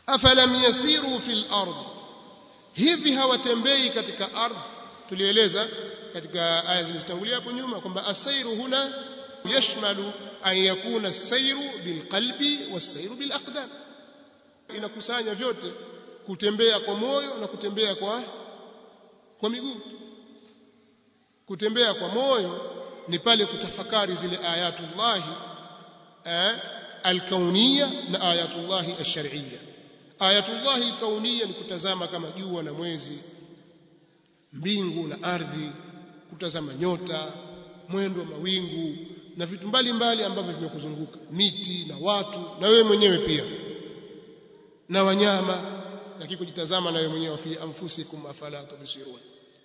afalam yasiru fil ardh hivi hawatembei katika ardhi tulieleza katika aya zilizotangulia hapo nyuma kwamba asairu huna yashmalu an yakuna as-sayru bilqalbi was-sayru bilaqdam inakusanya vyote kutembea kwa moyo na kutembea kwa kwa miguu kutembea kwa moyo ni pale kutafakari zile ayatullahi eh, alkauniyya na ayatullahi ash-shar'iyya ayatullahi alkauniyya ni kutazama kama jua na mwezi mbingu na ardhi kutazama nyota mwendo wa mawingu na vitu mbalimbali ambavyo vimekuzunguka miti na watu na wewe mwenyewe pia na wanyama lakini kujitazama na wewe mwenyewe fi anfusikum afala tubsirun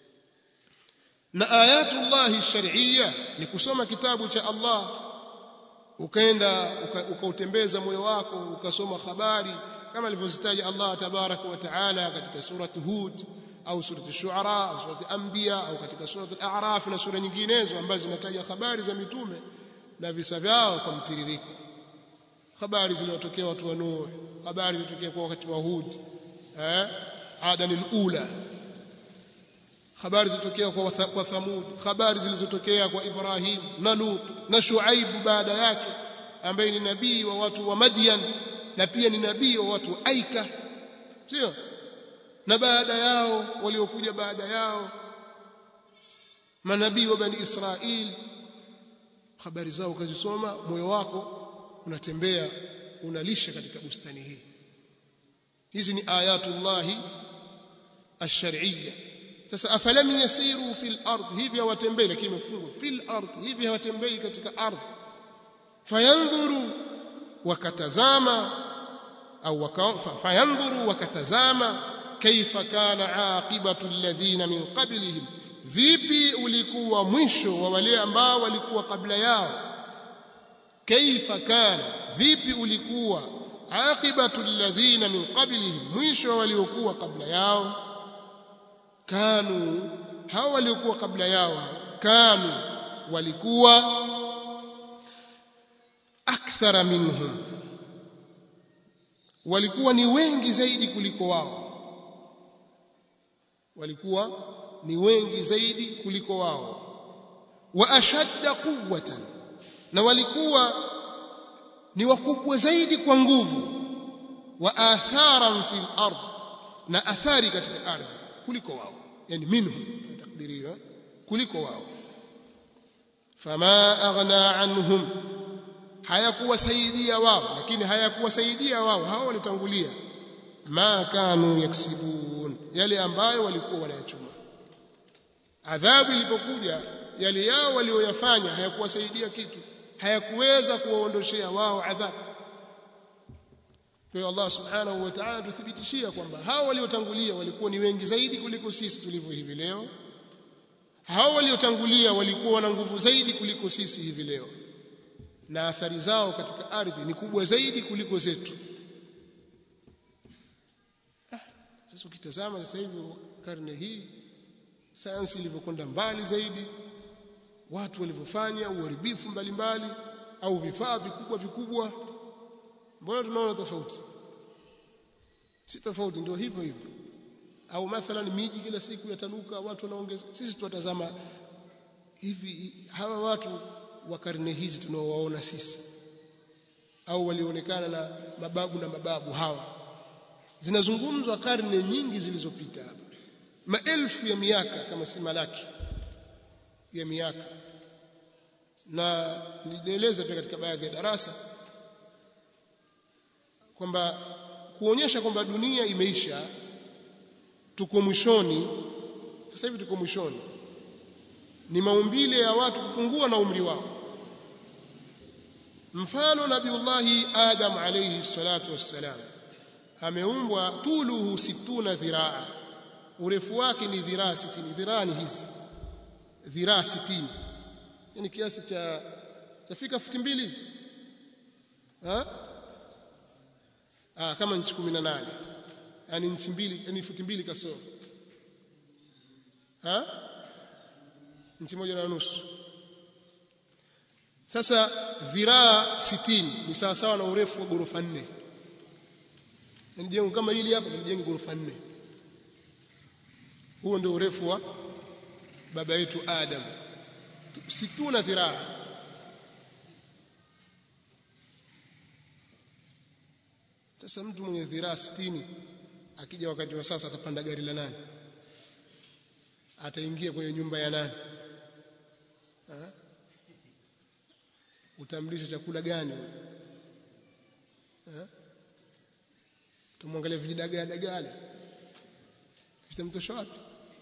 na ayatullahi shar'iyya ni kusoma kitabu cha Allah ukaenda ukautembeza moyo wako ukasoma habari kama alivyozitaja Allah tabaraka wa taala katika surati Hud au surati Shuara au surati Anbiya au katika surati Al-A'raf na sura nyinginezo ambazo zinataja habari za mitume na visa vyao kwa mtiririko habari zilizotokea watu wa Nuh habari zilizotokea kwa wakati wa Hud eh Adan al-ula habari zilizotokea kwa kwa Thamud habari zilizotokea kwa Ibrahim na Lut na Shuaib baada yake ambaye ni nabii wa watu wa Madian na pia ni nabii wa watu wa Aika sio na baada yao waliokuja baada yao manabii wa bani Israil habari zao ukazisoma moyo wako unatembea unalisha katika bustani hii hizi ni ayatullahi ash-shar'iyya sasa afalam yasiru fil ardh hivi hawatembei lakini imefungwa fil ardh hivi hawatembei katika ardhi fayanzuru wakatazama au fayanzuru wakatazama kaifa kana aqibatu alladhina min qablihim vipi ulikuwa mwisho wa wale ambao walikuwa kabla yao kaifa kana vipi ulikuwa aqibatu alladhina min qablihim mwisho wa waliokuwa kabla yao kanu hao waliokuwa kabla yao kanu walikuwa akthara minhum walikuwa ni wengi zaidi kuliko wao walikuwa ni wengi zaidi kuliko wao wa ashadda quwwatan na walikuwa ni wakubwa zaidi kwa nguvu wa atharan fil ard na athari katika ardhi kuliko wao yani minhum takdiriwa kuliko wao fama aghna anhum hayakuwasaidia wao lakini hayakuwasaidia wao hao walitangulia ma kanu yaksibun yale ambayo walikuwa wanayachuma adhabu ilipokuja yale yao walioyafanya hayakuwasaidia kitu hayakuweza kuwaondoshea wao adhabu kwa hiyo Allah subhanahu wa ta'ala tuthibitishia kwamba hao waliotangulia walikuwa ni wengi zaidi kuliko sisi tulivyo hivi leo hao waliotangulia walikuwa wana nguvu zaidi kuliko sisi hivi leo na athari zao katika ardhi ni kubwa zaidi kuliko zetu ah, sasa ukitazama sasa hivi karne hii sayansi ilivyokwenda mbali zaidi watu walivyofanya uharibifu mbalimbali au vifaa vikubwa vikubwa mbona tunaona tofauti si tofauti ndio hivyo hivyo au mathalan miji kila siku yatanuka watu wanaongeza sisi tuwatazama hivi hawa watu wa karne hizi tunaowaona sisi au walionekana na mababu na mababu hawa zinazungumzwa karne nyingi zilizopita hapa maelfu ya miaka kama si malaki ya miaka na nilieleza pia katika baadhi ya darasa kwamba kuonyesha kwamba dunia imeisha tuko mwishoni sasa hivi tuko mwishoni ni maumbile ya watu kupungua na umri wao mfano nabiullahi adam alayhi salatu wassalam ameumbwa tuluhu situna dhiraa urefu wake ni dhiraa 60 dhiraa ni hizi dhiraa 60 yani kiasi cha chafika futi mbili hizi ha ah kama nchi 18 yani nchi mbili yani futi mbili kasoro ha nchi moja na nusu sasa dhiraa 60 ni sawa sawa na urefu wa ghorofa nne yani jengo kama hili hapa tulijenge ghorofa nne huo ndio urefu wa baba yetu Adam situna dhiraa sasa mtu mwenye dhiraa 60 akija wakati wa sasa atapanda gari la nani ataingia kwenye nyumba ya nani ha? utamlisha chakula gani ha? tumwangalia vijidagaa dagale vitamtosha wapi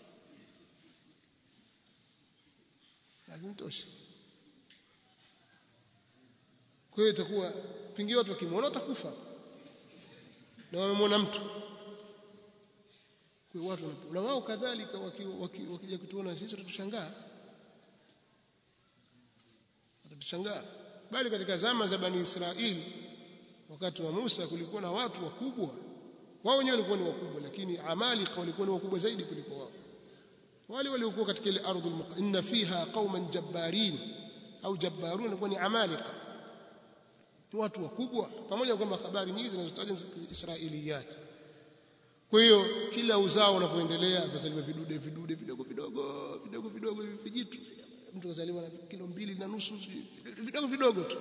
hakimtoshi kwa hiyo itakuwa pengine watu wakimwona watakufa na wamemwona mtu kwa hiyo watu na wao kadhalika wakija waki, waki kutuona sisi watatushangaa watatushangaa bali katika zama za bani Israeli wakati wa Musa kulikuwa na watu wakubwa wao wenyewe walikuwa ni wakubwa lakini amalika walikuwa ni wakubwa zaidi kuliko wao wale waliokuwa katika ile ardhi inna fiha qauman jabbarin au jabbarun walikuwa ni amalika ni watu wakubwa pamoja kwamba habari nyingi zinazotaja israiliyat kwa hiyo kila uzao unapoendelea vizaliwa vidude vidude vidogo vidogo vidogo vidogo hivi vijitu mtu kazaliwa na kilo mbili na nusu vidogo vidogo tu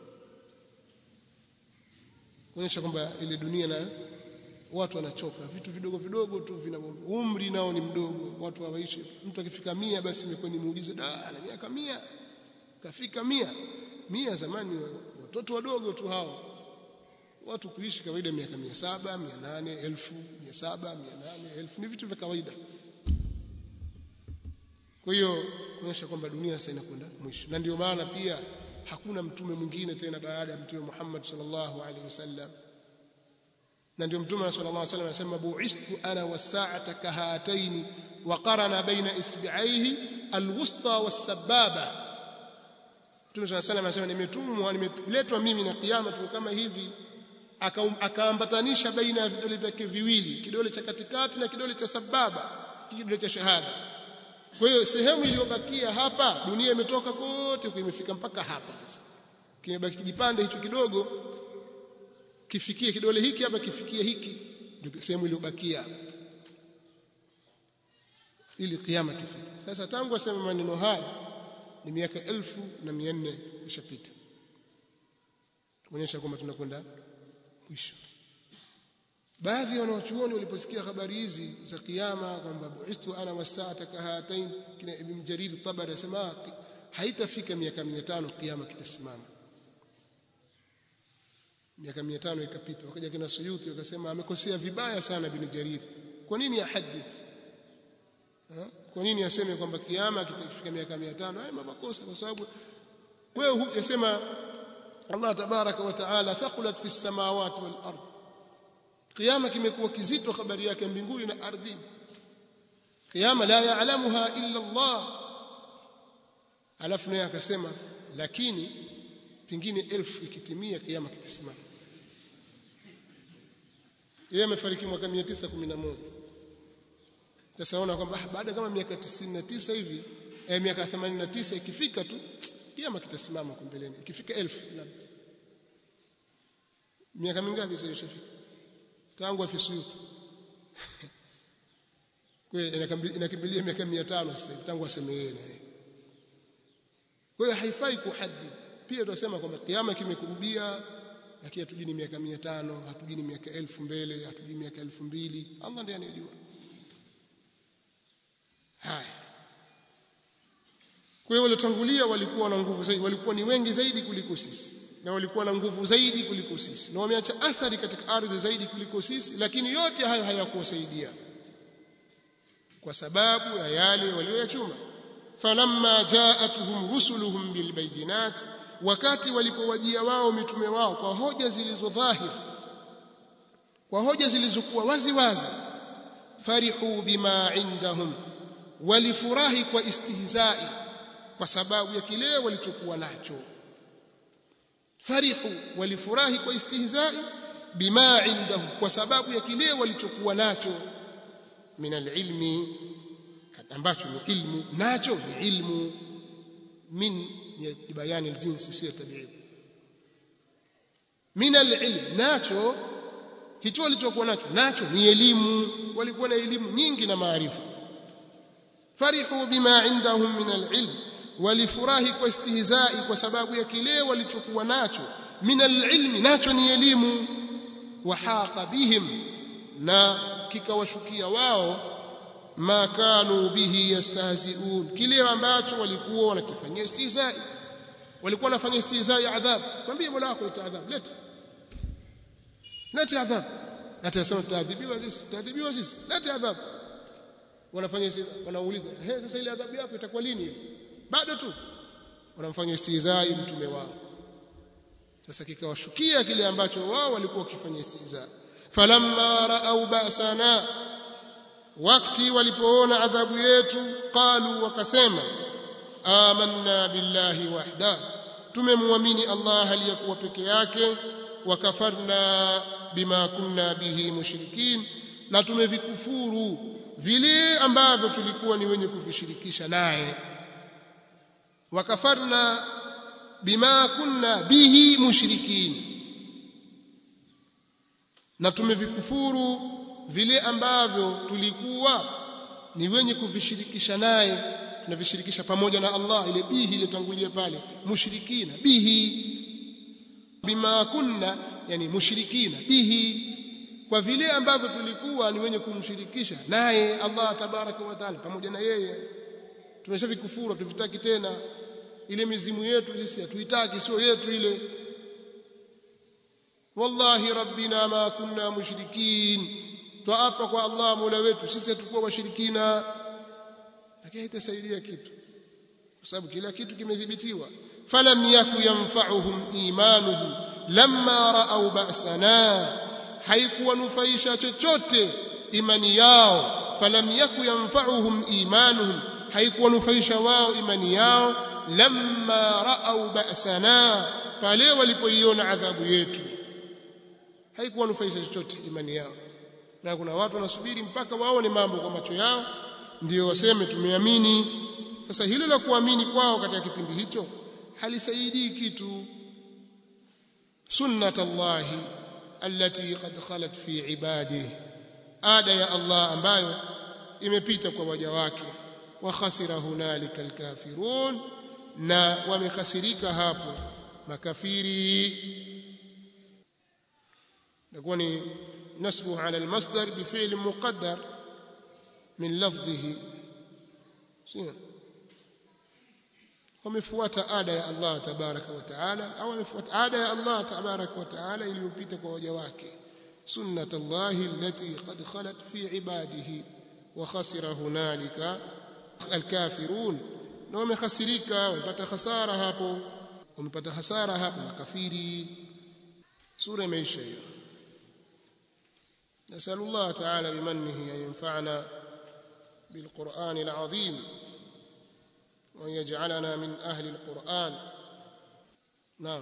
kuonyesha kwamba ile dunia na watu wanachoka vitu vidogo vidogo tu vina umri nao ni mdogo watu hawaishi mtu akifika mia basi imekuwa ni muujiza da ana miaka mia kafika mia mia zamani watoto wadogo tu hao watu kuishi kawaida miaka mia saba mia nane elfu mia saba mia nane elfu ni vitu vya kawaida kwa hiyo kuonyesha kwamba dunia sasa inakwenda mwisho na ndio maana pia hakuna mtume mwingine tena baada ya mtume Muhammad sallallahu alaihi wasallam na ndio mtume sallallahu alaihi wasallam anasema bu'istu ana was-sa'ata kahataini wa qarana baina isbi'aihi al-wusta was-sababa mtume sallallahu alaihi wasallam anasema nimetumwa nimeletwa mimi na kiyama tu kama hivi akaambatanisha baina ya vidole vyake viwili kidole cha katikati na kidole cha sababa kidole cha shahada kwa hiyo sehemu iliyobakia hapa dunia imetoka kote imefika mpaka hapa sasa kimebaki kijipande hicho kidogo kifikie kidole hiki hapa kifikie hiki ndio sehemu iliyobakia ili kiyama kifike sasa tangu asema maneno haya ni miaka elfu na mia nne ishapita kuonyesha kwamba tunakwenda mwisho baadhi ya wanawachuoni waliposikia habari hizi za kiyama kwamba buistu ana wasaata kahatain kina ibn jarir tabari asema haitafika miaka 500 kiyama kitasimama miaka 500 ikapita wakaja kina suyuti wakasema amekosea vibaya sana ibn jarir kwa nini ahadid kwa nini aseme kwamba kiyama kitafika miaka 500 haya makosa kwa sababu wewe hujasema Allah tabaraka wa taala thaqulat fi samawati wal ardh kiyama kimekuwa kizito habari yake mbinguni na ardhini kiyama la yaalamuha illa Allah alafu naye akasema lakini pingine elfu ikitimia kiyama kitasimama yeye amefariki mwaka 911 sasa ona kwamba baada kama miaka 99 hivi eh, miaka 89 ikifika tu kiyama kitasimama huko mbeleni ikifika elfu labda miaka mingapi sasa ishafika tangu afisuyuti kwa inakimbilia miaka 500 sasa tangu aseme yeye naye kwa hiyo haifai kuhadid pia tunasema kwamba kiyama kimekurubia lakini hatujui ni miaka 500 hatujui ni miaka 1000 mbele hatujui miaka 2000 Allah ndiye anayejua haya kwa hiyo waliotangulia walikuwa na nguvu zaidi walikuwa ni wengi zaidi kuliko sisi na walikuwa na nguvu zaidi kuliko sisi na wameacha athari katika ardhi zaidi kuliko sisi lakini yote hayo hayakuwasaidia kwa sababu ya yale walioyachuma falamma jaatuhum rusuluhum bilbayinat wakati walipowajia wao mitume wao kwa hoja zilizo dhahiri kwa hoja zilizokuwa wazi wazi farihu bima indahum walifurahi kwa istihzai kwa sababu ya kile walichokuwa nacho farihu walifurahi kwa istihzai bima indahu kwa sababu ya kile walichokuwa nacho min alilmi ambacho ni ilmu nacho ni ilmu min ya bayani aljinsi si tabiid min alilm nacho hicho walichokuwa nacho nacho ni elimu walikuwa na elimu nyingi na maarifa farihu bima indahum min alilm walifurahi kwa istihzai kwa sababu ya kile walichokuwa nacho min alilmi nacho ni elimu wahaqa bihim na kikawashukia wao ma kanu bihi yastahzi'un kile ambacho walikuwa wanakifanyia istihzai walikuwa wanafanya istihzai adhab mwambie mola wako ita adhab leta leta adhab atasema tutaadhibiwa sisi tutaadhibiwa sisi leta adhab wanafanya wanauliza he sasa ile adhabu yako itakuwa lini bado tu wanamfanya istihzai mtume wao sasa kikawashukia kile ambacho wao walikuwa wakifanya istihza falamma raau ba'sana wakati walipoona adhabu yetu qalu wakasema amanna billahi wahda tumemwamini Allah aliyakuwa peke yake wakafarna bima kunna bihi mushrikin na tumevikufuru vile ambavyo tulikuwa ni wenye kuvishirikisha naye wakafarna bima kunna bihi mushrikin na tumevikufuru vile ambavyo tulikuwa ni wenye kuvishirikisha naye tunavishirikisha pamoja na Allah ile bihi iliyotangulia pale mushrikina bihi bima kunna yani mushrikina bihi kwa vile ambavyo tulikuwa ni wenye kumshirikisha naye Allah tabaraka wa taala pamoja na yeye tumeshavikufuru tuvitaki tena ile mizimu yetu sisi hatuitaki sio yetu ile wallahi rabbina ma kunna mushrikin twaapa kwa Allah mola wetu sisi hatukuwa washirikina lakini haitasaidia kitu kwa sababu kila kitu kimedhibitiwa falam yaku yanfa'uhum imanuhum lamma ra'aw ba'sana haikuwanufaisha chochote imani yao falam yaku yanfa'uhum imanuhum haikuwanufaisha wao imani yao lamma ra'aw ba'sana pale walipoiona adhabu yetu haikuwanufaisha chochote imani yao na kuna watu wanasubiri mpaka waone mambo kwa macho yao ndio waseme tumeamini sasa hilo la kuamini kwao katika kipindi hicho halisaidii kitu sunnatullahi allati qad khalat fi ibadihi ada ya Allah ambayo imepita kwa waja wake wa khasira hunalika alkafirun na wamekhasirika hapo makafiri نكون نسبه على المصدر بفعل مقدر من لفظه wamefuata ada ya Allah tabaraka wa taala au wamefuata ada ya Allah tabaraka wa taala iliyopita kwa waja wake sunnat Allah allati qad khalat fi ibadihi wa khasira hunalika alkafirun na wamekhasirika wamepata hasara hapo wamepata hasara hapo makafiri sura imeisha hiyo نسأل الله تعالى بمنه أن ينفعنا بالقرآن العظيم وأن يجعلنا من أهل القرآن نعم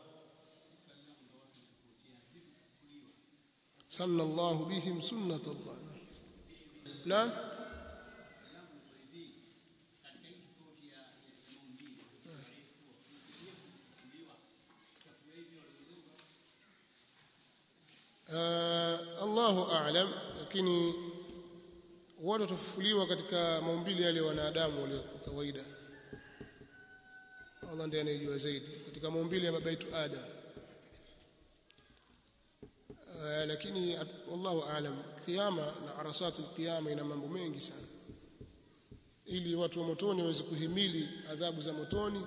سن الله بهم سنة الله نعم uh, Allahu a'lam lakini watu watafufuliwa katika maumbile yale wanadamu walio kawaida Allah ndiye anayejua zaidi katika maumbile ya baba yetu Adam uh, lakini wallahu a'lam kiyama na arasat alqiyama ina mambo mengi sana ili watu wa motoni waweze kuhimili adhabu za motoni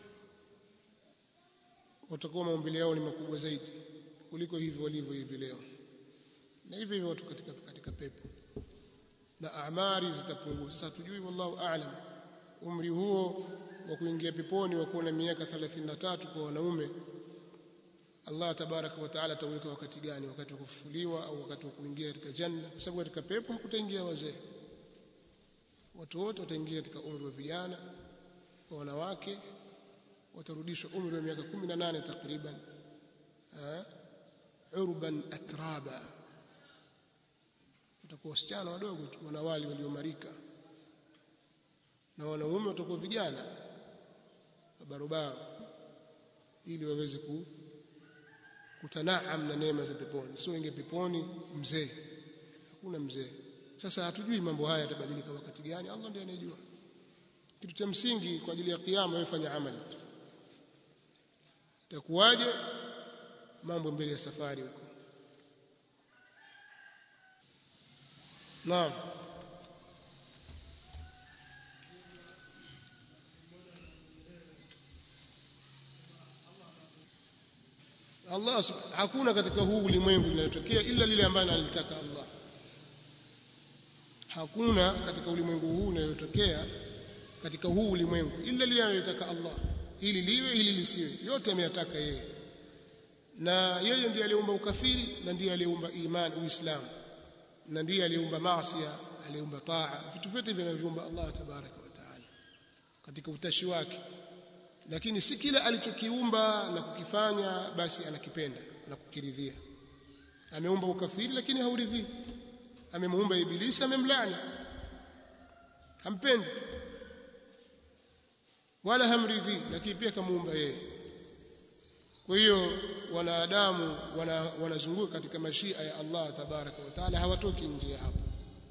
watakuwa maumbile yao ni makubwa zaidi kuliko hivyo walivyo hivi leo na hivyo hivyo watu katika katika pepo na amari zitapungua sasa tujui wallahu aalam umri huo wa kuingia peponi wa kuwa na miaka 33 kwa wanaume Allah tabaraka wa taala ataweka wakati gani wakati wa kufufuliwa au wakati wa kuingia katika janna kwa sababu katika pepo hakutaingia wazee watu wote wataingia katika umri wa vijana kwa wanawake watarudishwa umri wa miaka 18 takriban urban atraba watakuwa wasichana wadogo tu wanawali waliomarika na wanaume watakuwa vijana barobaro ili waweze ku, kutanaam na neema za peponi sio inge peponi mzee hakuna mzee sasa hatujui mambo haya yatabadilika wakati gani Allah ndiye anayejua kitu cha msingi kwa ajili ya kiyama wewe fanya amali itakuwaje mambo mbele ya safari huko naam Allah hakuna katika huu ulimwengu linalotokea ila lile ambalo analitaka Allah hakuna katika ulimwengu huu linalotokea katika huu ulimwengu ila lile analotaka Allah ili liwe ili lisiwe yote ameyataka yeye na yeye ndiye aliumba ukafiri na ndiye aliumba imani uislamu na ndiye aliumba maasi aliumba taa vitu vyote vinavyoumba Allah tabaraka wa taala katika utashi wake lakini si kila alichokiumba na kukifanya basi anakipenda na kukiridhia ameumba ukafiri lakini hauridhii amemuumba ibilisi amemlani hampendi wala hamridhii lakini pia kamuumba yeye kwa hiyo wanadamu wanazunguka wana katika mashia ya Allah tabaraka wa taala hawatoki nje ya hapo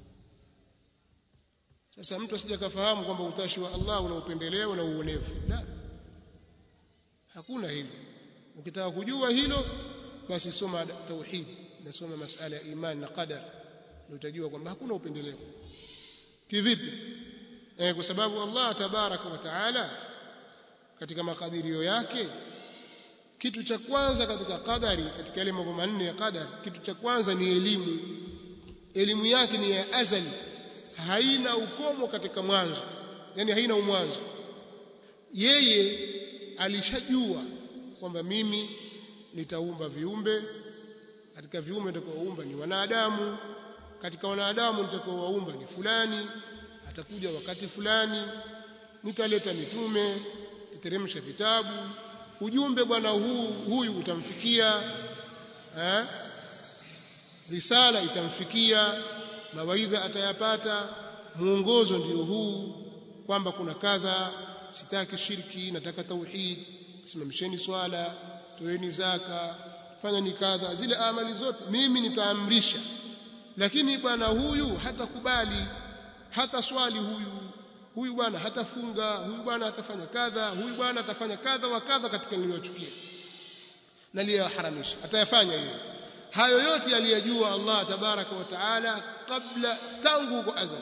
sasa mtu asije kafahamu kwamba utashi wa Allah una upendeleo na uonevu la hakuna hilo ukitaka kujua hilo basi soma tauhid na soma masala ya imani na qadar na utajua kwamba hakuna upendeleo kivipi eh, kwa sababu Allah tabaraka wa taala katika makadirio yake kitu cha kwanza katika qadari katika yale mambo manne ya qadari kitu cha kwanza ni elimu elimu yake ni ya azali haina ukomo katika mwanzo yani haina umwanzo yeye alishajua kwamba mimi nitaumba viumbe katika viumbe nitakaoumba ni wanadamu katika wanadamu nitakaowaumba ni fulani atakuja wakati fulani nitaleta mitume niteremsha vitabu ujumbe bwana huu huyu utamfikia eh? risala itamfikia mawaidha atayapata muongozo ndio huu kwamba kuna kadha sitaki shirki nataka tauhid simamisheni swala toeni zaka fanya ni kadha zile amali zote mimi nitaamrisha lakini bwana huyu hatakubali hata swali huyu huyu bwana hatafunga huyu bwana hatafanya kadha huyu bwana atafanya kadha wa kadha katika niliyochukia na liyoharamisha atayafanya yeye hayo yote aliyajua Allah tabaraka wa taala kabla tangu kwa azali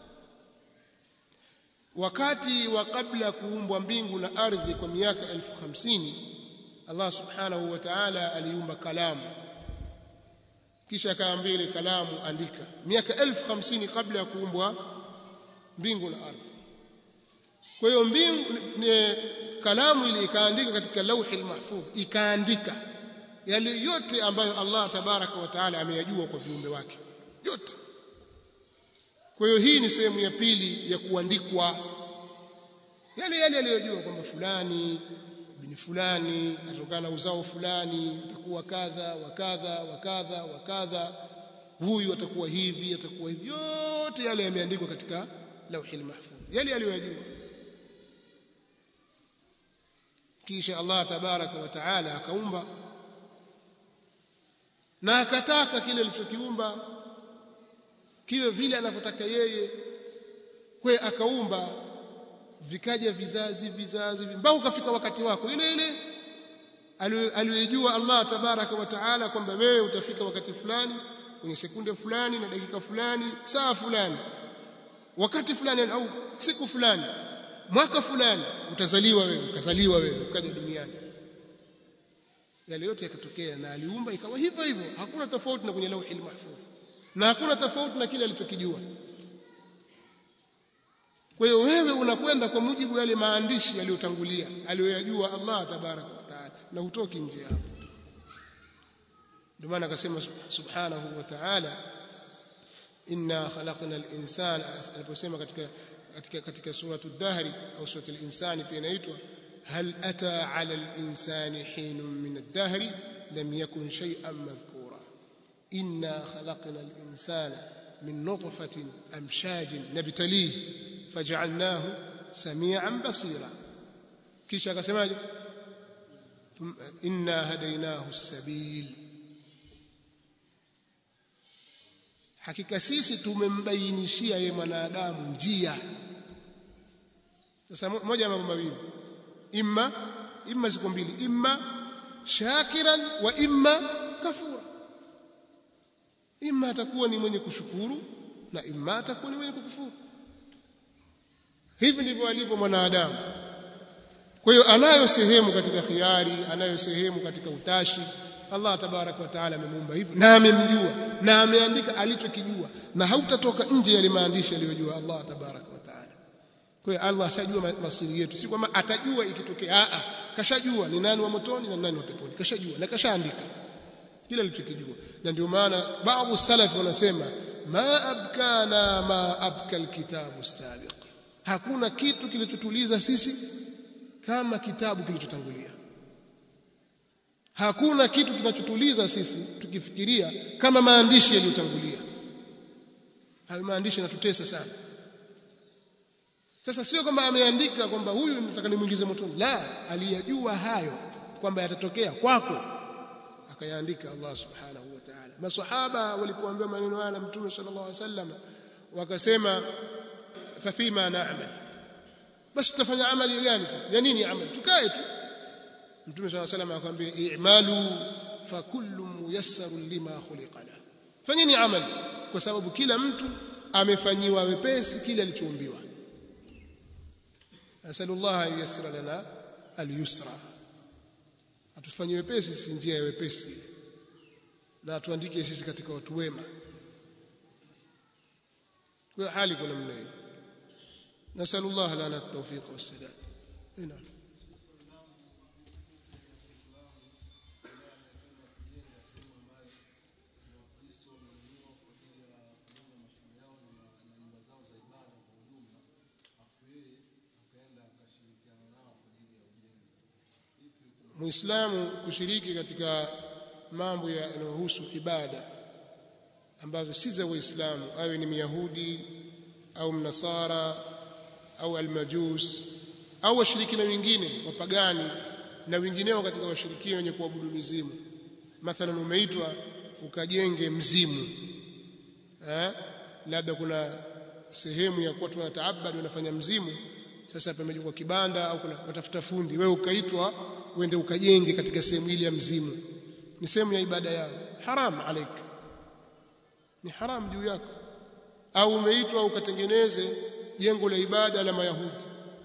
wakati wa kabla kuumbwa mbingu na ardhi kwa miaka elfu hamsini Allah subhanahu wa ta'ala aliumba kalamu kisha akaambia ile kalamu andika miaka elfu hamsini kabla ya kuumbwa mbingu na ardhi kwa hiyo mbingu ne, kalamu ile ikaandika katika lauhi mahfudh ikaandika yale yote ambayo Allah tabaraka wa taala ameyajua kwa viumbe wake yote kwa hiyo hii ni sehemu ya pili ya kuandikwa yale yale aliyojua kwamba fulani bin fulani atokana na uzao fulani atakuwa kadha wa kadha wa kadha wa kadha huyu atakuwa hivi atakuwa hivi yote yale yameandikwa katika lauhi mahfudh yale aliyojua kisha Allah tabaraka wa taala akaumba na akataka kile alichokiumba kiwe vile anavyotaka yeye kwe akaumba vikaja vizazi vizazi mpaka ukafika wakati wako ile ile aliyojua Allah tabaraka wa taala kwamba wewe utafika wakati fulani kwenye sekunde fulani na dakika fulani saa fulani wakati fulani au siku fulani mwaka fulani utazaliwa wewe ukazaliwa wewe ukaja duniani yale yote yakatokea na aliumba ikawa hivyo hivyo hakuna tofauti na kwenye lauhi mahfudh na hakuna tofauti na kile alichokijua kwa hiyo wewe unakwenda kwa mujibu yale maandishi yaliyotangulia aliyoyajua Allah tabaraka wa taala na hutoki nje hapo ndio maana akasema subhanahu wa ta'ala inna khalaqna al-insana aliposema katika katika katika suratu dahri au suratu al-insani pia inaitwa hal ata ala al-insani hinun min ad-dahri lam yakun shay'an madhkura inna khalaqna al-insana min nutfatin amshajin nabtalihi faj'alnahu samian basira kisha akasemaje inna hadainahu sabil hakika sisi tumembainishia yeye mwanadamu njia sasa moja ya mambo mawili imma imma ziko mbili imma shakiran wa imma kafura imma atakuwa ni mwenye kushukuru na imma atakuwa ni mwenye kukufuru hivi ndivyo alivyo mwanadamu kwa hiyo anayo sehemu katika khiari anayo sehemu katika utashi Allah tabarak wa taala amemuumba hivyo na amemjua na ameandika alichokijua na hautatoka nje ya maandishi aliyojua Allah tabarak wa taala kwa hiyo Allah ashajua masiri yetu si kwamba atajua ikitokea a kashajua ni nani wa motoni na nani wa peponi kashajua na kashaandika kila alichokijua na ndio maana baadhi salaf wanasema ma abkana ma abka alkitabu sabiq hakuna kitu kilichotuliza sisi kama kitabu kilichotangulia hakuna kitu kinachotuliza sisi tukifikiria kama maandishi yaliyotangulia hayo maandishi yanatutesa sana sasa sio kwamba ameandika kwamba huyu nataka nimuingize motoni la aliyajua hayo kwamba yatatokea kwako akayaandika Allah subhanahu wa ta'ala masahaba walipoambiwa maneno haya na mtume sallallahu alaihi wasallam wakasema fa fima na'mal basi tutafanya amali gani sasa ya nini amali tukae tu mtume sallallahu alaihi wasallam akamwambia i'malu fa kullu muyassarun lima khuliqa la fanyeni amali kwa sababu kila mtu amefanyiwa wepesi kile alichoumbiwa nasallallahu an yassira lana al-yusra atufanyie wepesi sisi njia ya wepesi na atuandike sisi katika watu wema kwa hali kuna namna hiyo nasallallahu lana at-tawfiq was-sadad ina muislamu kushiriki katika mambo yanayohusu ibada ambazo si za waislamu awe ni myahudi au mnasara au almajus au washirikina wengine wapagani na wengineo katika washirikina wenye kuabudu mizimu mathalan umeitwa ukajenge mzimu eh labda kuna sehemu ya kuwa tunataabadi wanafanya mzimu sasa pamejengwa kibanda au kuna watafuta fundi wewe ukaitwa uende ukajenge katika sehemu ile ya mzimu ni sehemu ya ibada yao haram alaik ni haram juu yako au umeitwa ukatengeneze jengo la ibada la mayahudi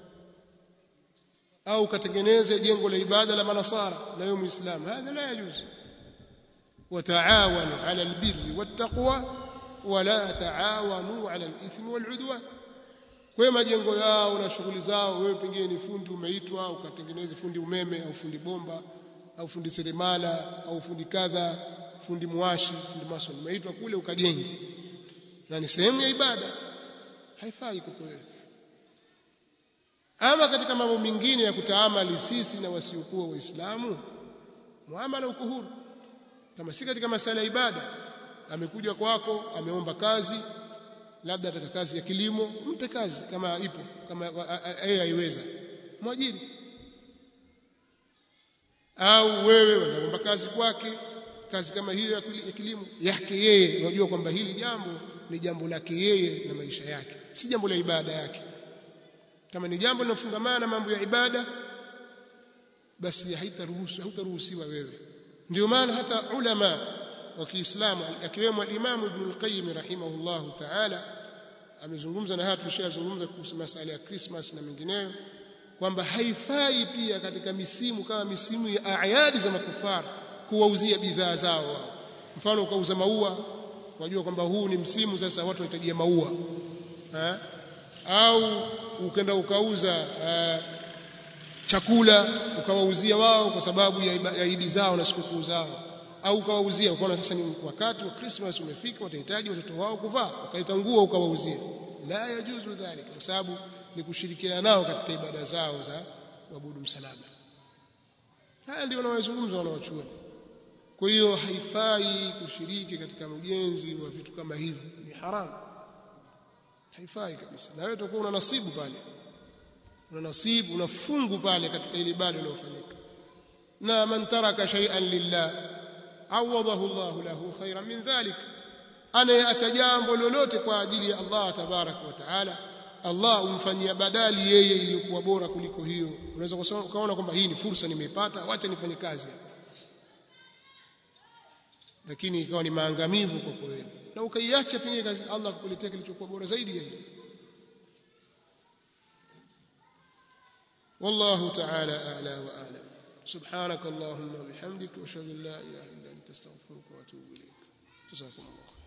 au ukatengeneze jengo la ibada la manasara na wewe muislamu hadha la yajuz وتعاونوا على البر والتقوى ولا تعاونوا على الاثم والعدوان kwa majengo yao na shughuli zao wewe pengine ni fundi umeitwa ukatengeneze fundi umeme au fundi bomba au fundi seremala au fundi kadha fundi mwashi fundi mason umeitwa kule ukajenge na ni sehemu ya ibada haifai kwa wewe ama katika mambo mengine ya kutaamali sisi na wasiokuwa waislamu muamala uko huru kama si katika masala ya ibada amekuja kwako ameomba kazi labda ataka kazi ya kilimo mpe kazi kama ipo kama yeye aiweza mwajiri au wewe unaomba kazi kwake kazi kama hiyo ya kilimo yake yeye unajua kwamba hili jambo ni jambo lake yeye na maisha yake si jambo la ibada yake kama ni jambo linafungamana na mambo ya ibada basi haitaruhusu hautaruhusiwa wewe ndio maana hata ulama wa Kiislamu akiwemo al-Imam Ibn al-Qayyim rahimahullahu ta'ala amezungumza na haya tulishazungumza kuhusu masala ya Christmas na mengineyo kwamba haifai pia katika misimu kama misimu ya ayadi za makufara kuwauzia bidhaa zao wao mfano ukauza maua unajua kwamba huu ni msimu sasa watu wanahitajia maua ha? au ukenda ukauza uh, chakula ukawauzia wao kwa sababu ya idi zao na sikukuu zao au ukawauzia ukaona sasa ni wakati wa Christmas umefika watahitaji watoto wao kuvaa ukaita nguo ukawauzia la yajuzu dhalika kwa sababu ni kushirikiana nao katika ibada zao za kuabudu msalaba haya ndio wanayozungumza wanawachuoni kwa hiyo haifai kushiriki katika ujenzi wa vitu kama hivi ni haramu haifai kabisa na wewe utakuwa una nasibu pale una nasibu una fungu pale katika ile ibada inayofanyika na man taraka shay'an lillah awadahu Allah lahu khairan min dhalik anayeacha jambo lolote kwa ajili ya Allah tabaraka wa taala Allah umfanyia badali yeye iliyokuwa bora kuliko hiyo unaweza ukaona kwamba hii ni fursa nimeipata wacha nifanye kazi lakini ikawa ni maangamivu kwa wewe na ukaiacha pengine kazi Allah kukuletea kilichokuwa bora zaidi ya hiyo والله تعالى أعلى وأعلم سبحانك اللهم وبحمدك واشهد ان لا اله الا انت استغفرك واتوب اليك جزاكم الله خير